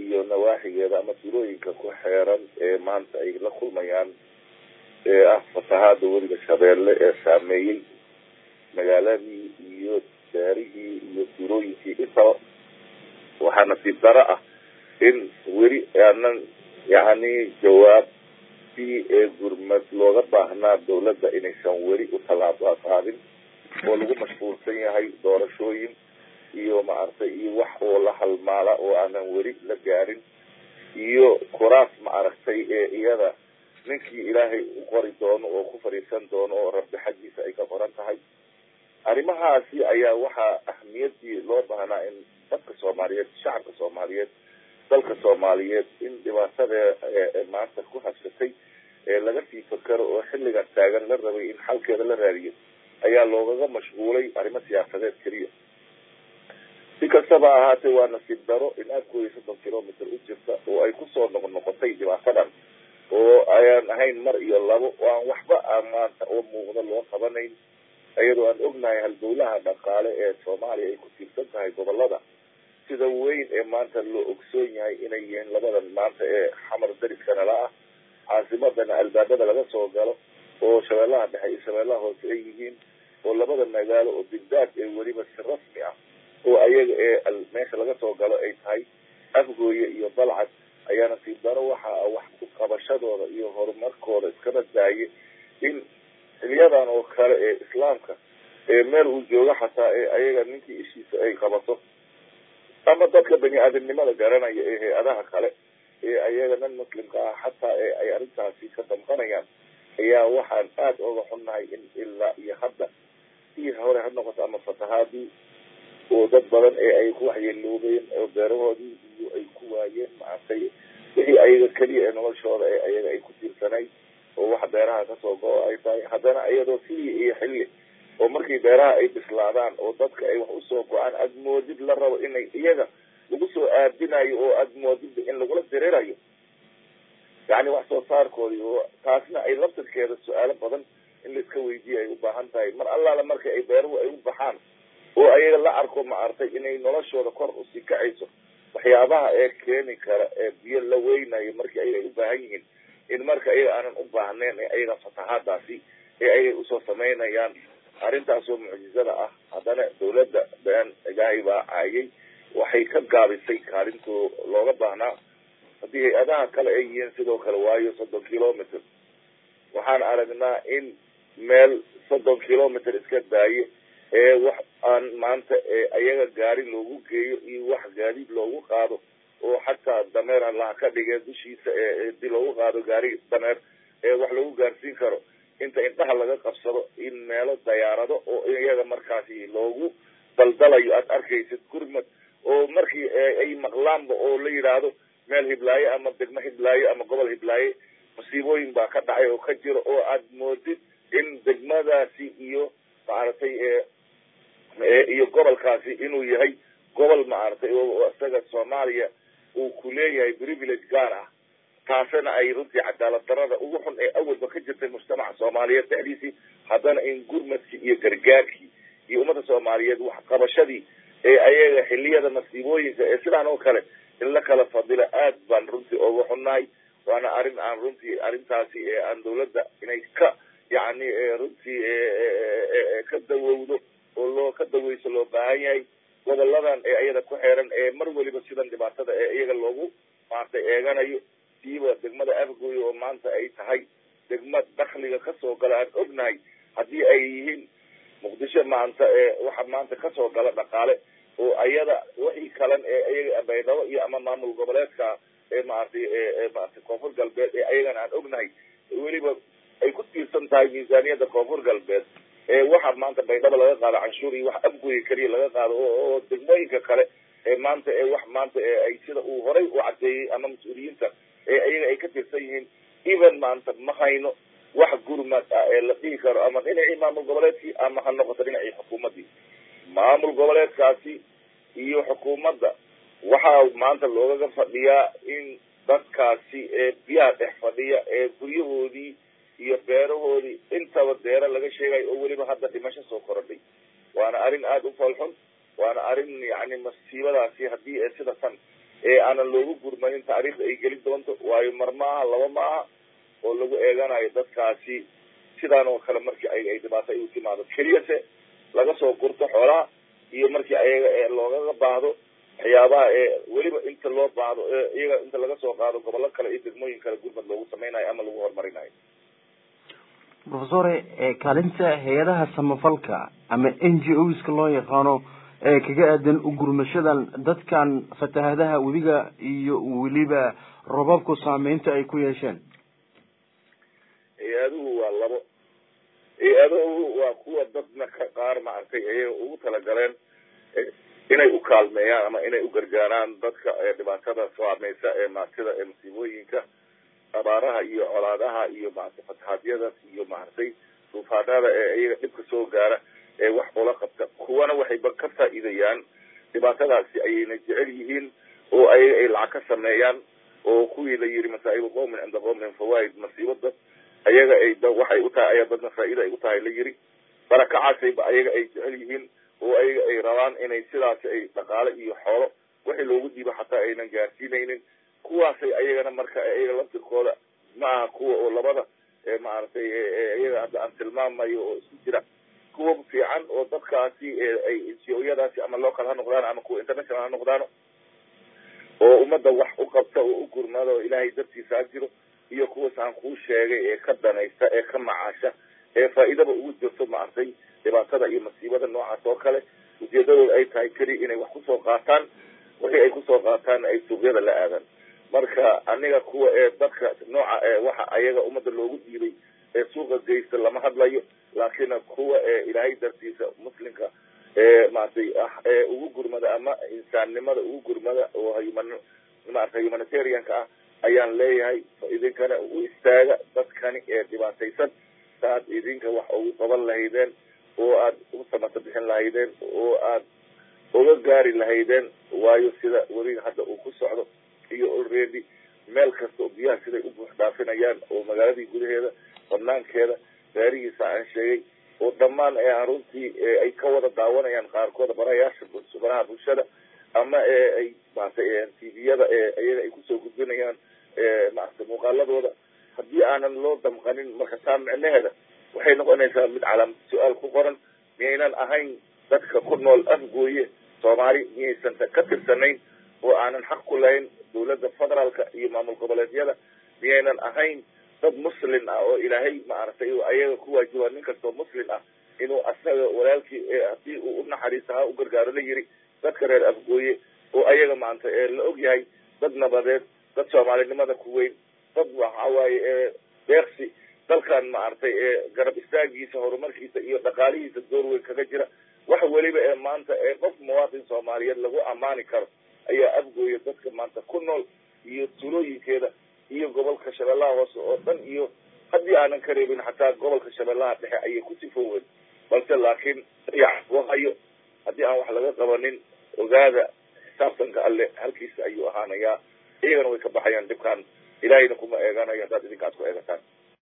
iyo nawaaxigeeda ama tulooyinka ku xeeran ee maanta ay la kulmayaan ee ah fatahaada weliga shabeelle ee saameeyey magaaladii iyo daarihii iyo tulooyinkii intaba waxaa nasiib daro ah in weli aanan yacni jawaabtii ee gurmad looga baahnaa dawladda inaysan weli u tallaabo qaadin oo lagu mashquulsan yahay doorashooyin iyo maaragtay iyo wax oo la halmaala oo aanan weli la gaarin iyo kuraas maaragtay ee iyada ninkii ilaahay u qori doono oo ku fadhiisan doono oo rabbi xaggiisa ay ka qoran tahay arrimahaasi ayaa waxaa ahmiyadii loo baahnaa in dadka soomaaliyeed shacabka soomaaliyeed dalka soomaaliyeed in dhibaatada maanta ku habsatay ee laga sii fakero oo xilligan taagan la rabay in xalkeeda la raadiyo ayaa loogaga mashquulay arrimo siyaasadeed keliya si kastaba ahaatee waa nasiib daro in afkooda soddon kilomitr u jirta oo ay kusoo noq noqotay dhibaatadan oo ayaan ahayn mar iyo labo oo aan waxba a maanta oo muuqda loo qabanayn iyadoo aan ognahay halbowlaha dhaqaale ee soomaaliya ay ku tiirsan tahay gobolada sida weyn ee maanta loo ogsoon yahay inay yihiin labadan maanta ee xamar dariskana la ah caasimadana albaabada laga soo galo oo shabeellaha dhexe iyo shabeellaha hoose ay yihiin oo labada magaalo oo bigdaad ee weliba si rasmi ah oo ayaga ee meesha laga soo galo ay tahay afgooye iyo balcad ayaa nasiib daro waxa wax ku qabashadooda iyo horumarkooda iskaba daaye in xiliyadan oo kale ee islaamka ee meel uu joogo xataa ee ayaga ninkii ishiisa ay qabato ama dadka bani aadamnimada garanaya ee hay-adaha kale ee ayaga nan muslimka ah xataa ee ay arrintaasi ka damqanayaan ayaa waxaan aada oga xunnahay in ilaa iyo hadda sii hore ha noqoto ama fatahaadii oo dad badan ee ay ku waxyeeloobeen oo beerahoodii iyo ay ku waayeen maaragtay wixii ayaga keliya ee noloshooda ee ayaga ay ku tiirsanay oo wax beeraha kasoo go-o ay tahay haddana iyadoo sidii iyo xilli oo markii beeraha ay bislaadaan oo dadka ay wax usoo go-aan aada moodid la rabo inay iyaga lagu soo aadinayo oo aada moodid in lagula dirirayo yacni wax soo saarkoodii oo taasna ay laftirkeeda su-aalo badan in laiska weydiiya ay u baahan tahay mar allaala marka ay beeruhu ay u baxaan oo ayaga la arko maaragtay inay noloshooda kor usii kacayso waxyaabaha ee keeni kara ee biyo la weynayo markii ayaga ay u baahan yihiin in marka ayaga aanan u baahnayn ee ayaga fatahaadaasi ee ayay usoo samaynayaan arrintaasoo mucjizada ah haddana dawladda been ilaahay baa caayay waxay ka gaabisay kaalintoo looga baahnaa haddii hay-adaha kale ay yihiin sidoo kale waayo soddon kilomitr waxaan aragnaa in meel soddon kilomitr iska daaye ee wax aan maanta ee ayaga gaari loogu geeyo iyo wax gaadiid loogu qaado oo xataa dameer halaha ka dhigee dushiisa ee di loogu qaado gaari dameer ee wax lagu gaarsiin karo inta indhaha laga qabsado in meelo dayaarado oo iyaga markaasi loogu daldalayo aada arkaysid gurmad oo markii ay maqlaanba oo la yidhaahdo meel hiblaaye ama degmo hiblaaye ama gobol hiblaaye musiibooyin baa ka dhacay oo ka jiro oo aada moodid in degmadaasi iyo maaragtay iyo gobolkaasi inuu yahay gobol maaragtay oo isaga soomaaliya uu ku leeyahay privilege gaar ah taasina ay runtii cadaalad darada ugu xun ee awalba ka jirtay mujtamaca soomaaliyeed dhexdiisii haddana in gurmadkii iyo gargaarkii iyo ummadda soomaaliyeed waxqabashadii ee ayaga xiliyada masiibooyinka ee sidaan oo kale in la kala fadilo aad baan runtii uga xunnahay waana arrin aan runtii arrintaasi ee aan dawladda inay ka yacni runtii ka dawowdo oo loo ka daweyso loo baahan yahay goboladan ee iyada ku xeeran ee mar weliba sidan dhibaatada ee iyaga loogu maaragtay eeganayo siiba degmada afgooy oo maanta ay tahay degma dakliga kasoo gala aan ognahay haddii ay yihiin muqdisho maanta ee waxa maanta kasoo gala dhaqaale oo ayada wixii kalan ee iyaga baydhabo iyo ama maamul goboleedka ee maaragtay maaragtay koonfur galbeed ee ayagana aan ognahay weliba ay ku tiirsan tahay miisaaniyadda koonfur galbeed ee waxa maanta baydhabo laga qaado canshuur iyo wax afgooya keliya laga qaado oo degmooyinka kale ee maanta ee wax maanta ee ay sida uu horay u cadeeyey ama mas-uuliyiinta ee ayaga ay ka tirsan yihiin even maanta ma hayno wax gurmad ah ee la dhihi karo ama dhinacii maamul goboleedkii ama ha noqoto dhinacii xukuumaddii maamul goboleedkaasi iyo xukuumadda waxaa maanta loogaga fadhiyaa in dadkaasi ee biyaha dhex fadhiya ee guryahoodii iyo beerahoodii intaba deero laga sheegayo oo weliba hadda dhimasho soo korodhay waana arrin aada u foolxun waana arrin yacni masiibadaasi haddii ee sida tan ee aanan loogu gurmanin taariikhda ay geli doonto waayo mar maaha laba maaha oo lagu eeganayo dadkaasi sidaan oo kale markii ay ay dhibaato ay u timaado keliyase laga soo gurto xoolaha iyo markii ayaga ee loogaga baahdo waxyaabaha ee weliba inta loo baahdo iyaga inta laga soo qaado gobollo kale iyo degmooyin kale gurmad loogu sameynayo ama lagu horumarinayo professore kaalinta hay-adaha samafalka ama n g oska loo yaqaano ee kaga aadan ugurmashadan dadkan fatahadaha webiga iyo weliba robabku saameynta ay ku yeesheen hay-aduhu waa labo hay-aduhu waa kuwa dadna ka qaar maaragtay ayaga ugu talagaleen inay u kaalmeeyaan ama inay u gargaaraan dadka dhibaatada saameysa ee maartida ee masiibooyinka abaaraha iyo colaadaha iyo maaragtay fatahaadyadas iyo maaragtay duufaanada ee iyaga dhibka soo gaara ee wax ula qabta kuwana waxayba ka faa'iidayaan dhibaatadaasi ayayna jecel yihiin oo ayaga ay lacag ka sameeyaan oo kuwii la yiri masaa'ibu qowmin cinda qowmin fawaid masiibo dad ayaga ay waxay u tahay ayaa dadna faa'iida ay u tahay la yiri barakacaasayba ayaga ay jecel yihiin oo ayaga ay rabaan inay sidaasi ay dhaqaale iyo xoolo wixii loogu dhiibo xataa aynan gaarsiinaynin kuwaasay ayagana marka ayaga laftirkooda ma aha kuwa oo labada maaragtay iyaga hadda aan tilmaamayo oo isku jira kuwa fiican oo dadkaasi ay nco-yadaasi ama local ha noqdaan ama kuwa international ha noqdaano oo ummadda wax u qabta oo u gurmada oo ilaahay dartiisa ha jiro iyo kuwaas aan kuu sheegay ee ka danaysta ee ka macaasha ee faa'iidaba ugu jirto maaragtay dhibaatada iyo masiibada noocaas oo kale ujeedadooda ay tahay keliya inay wax kusoo qaataan wixii ay kusoo qaataanna ay suuqyada la aadaan marka aniga kuwa ee dadka nooca ee waxa ayaga ummadda loogu dhiibay ee suuqa geysta lama hadlayo laakiin kuwa ee ilaahay dartiisa muslimka ee maaragtay ah ee ugu gurmada ama insaannimada ugu gurmada oo human maaragtay humanitarianka ah ayaan leeyahay idinkana u istaaga dadkani ee dhibaataysan saaad idinka wax ugu qaban lahaydeen oo aad u samata bixin lahaydeen oo aad uga gaari lahaydeen waayo sida webiga hadda uu ku socdo iyo already meel kasta oo biyaha siday u buux dhaafinayaan oo magaaladii gudaheeda banaankeeda gaarihiisa aan sheegay oo dhammaan ee runtii ay ka wada daawanayaan qaarkooda barayaasha baraha bulshada ama ee ay maaragtay tviyada ee iyaga ay kusoo gudbinayaan maaragtay muuqaaladooda haddii aanan loo damqanin marka taa micnaheeda waxay noqonaysaa mid calaamad su-aal ku qoran miyaynan ahayn dadka ku nool afgooye soomaali miyaysan ka tirsanayn oo aanan xaq ku lahayn dawladda federaalka iyo maamul goboleedyada miyaynan ahayn dad muslin ah oo ilaahay maaragtay ayaga ku waajiba nin kastoo muslin ah inuu asaga walaalkii haddii uu unaxariista ha u gargaaro la yiri dadka reer afgooye oo ayaga maanta ee la og yahay dad nabadeed dad soomaalinimada ku weyn dad waxa waaye ee deeqsi dalkan maaragtay ee garab istaagiisa horumarkiisa iyo dhaqaalihiisa door weyn kaga jira wax weliba ee maanta ee qof muwaatin soomaaliyeed lagu ammaani karo ayaa afgooya dadka maanta ku nool iyo tulooyinkeeda iyo gobolka shabeellaha hoose oo dhan iyo haddii aanan ka reebin xataa gobolka shabeellaha dhexe ayay ku sifooween balse laakiin hayo haddii aan wax laga qabanin ogaada xisaabtanka alle halkiisa ayuu ahaanayaa iyagana way ka baxayaan dhibkaan ilaahayna kuma eeganayo haddaad idinka ad ku eegataan